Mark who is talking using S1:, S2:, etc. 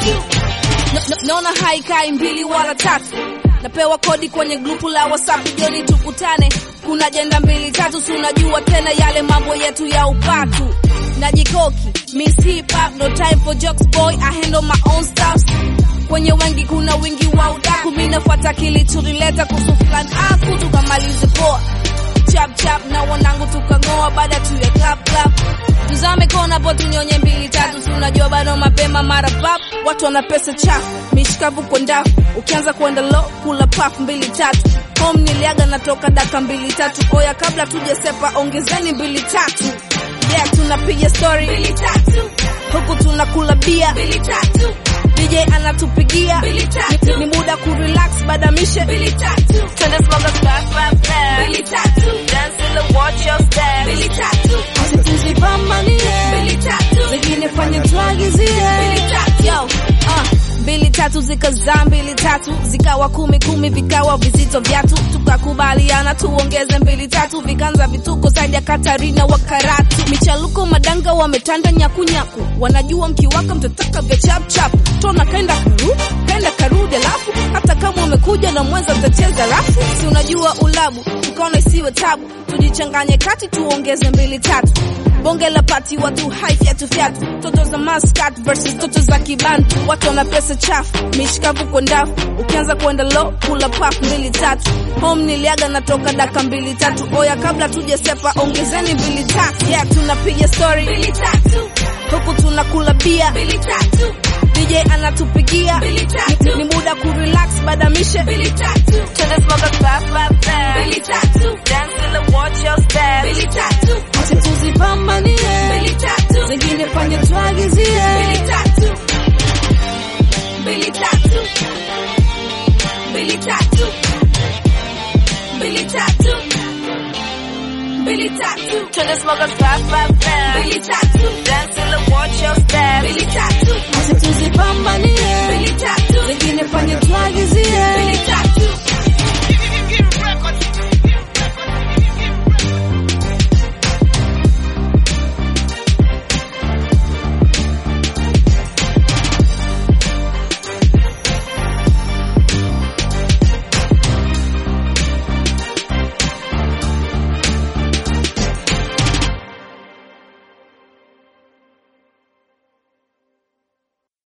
S1: No- no- naona haikai mbili wala tatu napewa kodi kwenye grupu la whatsapp joni tukutane kuna jenda mbili tatu si unajua tena yale mambo yetu ya upatu najikoki miss hip hop no time for jokes boy i handle my own stuff kwenye wengi kuna wingi wa udaku mi nafuata kilichonileta kuhusu fulani aku tukamalize poa chap chap na wanangu tukang'oa baada tu ya clap clap tuzame kona po tunyonye mbili tatu si unajua bado mapema mara pap watu wana pesa chafu mishikavu kwa ndafu ukianza kwenda lo kula paf mbili tatu home niliaga natoka daka mbili tatu oya kabla tujasepa ongezeni mbili tatu yeah tunapiga story mbili tatu huku tunakula bia mbili tatu DJ anatupigia
S2: Mbili tatu.
S1: ni, ni muda kurelax baada mishe
S2: Mbili tatu.
S1: Twende smoke us fast, fast, fast.
S2: Mbili tatu.
S1: Dance in the watch your step.
S2: Mbili tatu.
S1: Acha tuzipambanie.
S2: Mbili tatu.
S1: Zingine fanye tuagizie.
S2: Mbili tatu.
S1: Yo, uh, mbili tatu zikazaa mbili tatu zikawa kumi kumi vikawa vizito vyatu tukakubaliana tuongeze mbili tatu vikanza vituko zaidi ya Katarina wa Karatu michaluko madanga wametanda nyakunyaku wanajua mkiwaka mtataka vya chap chap tona kaenda karu kaenda karudi alafu hata kama umekuja na mwenza mtacheza rafu si unajua ulabu tukaona isiwe tabu tujichanganye kati tuongeze mbili tatu bonge la pati watu hai fyatu fyatu toto za maskat versus toto za kibantu watu wana pesa chafu mishikavu kwa ndafu ukianza kwenda low kula paf mbili tatu home niliaga natoka daka mbili tatu oya kabla tujasepa ongezeni mbili tatu yeah tunapiga story
S2: Mbili tatu.
S1: huku tunakula bia
S2: Mbili tatu.
S1: DJ anatupigia
S2: Mbili tatu.
S1: ni, ni muda kurelax baada mishe
S2: Mbili tatu.
S1: Twende smoke us fast, fast, fast.
S2: Mbili tatu.
S1: Dance in the watch your step.
S2: Mbili tatu.
S1: Acha tuzipambanie.
S2: Mbili tatu.
S1: Zingine fanye tuagizie.
S2: Mbili tatu. Mbili tatu. Mbili tatu. Mbili tatu. Mbili tatu.
S1: Twende smoke us fast, fast, fast.
S2: Mbili tatu.
S1: Dance in the watch your step.
S2: Mbili tatu.
S1: Acha tuzipambanie.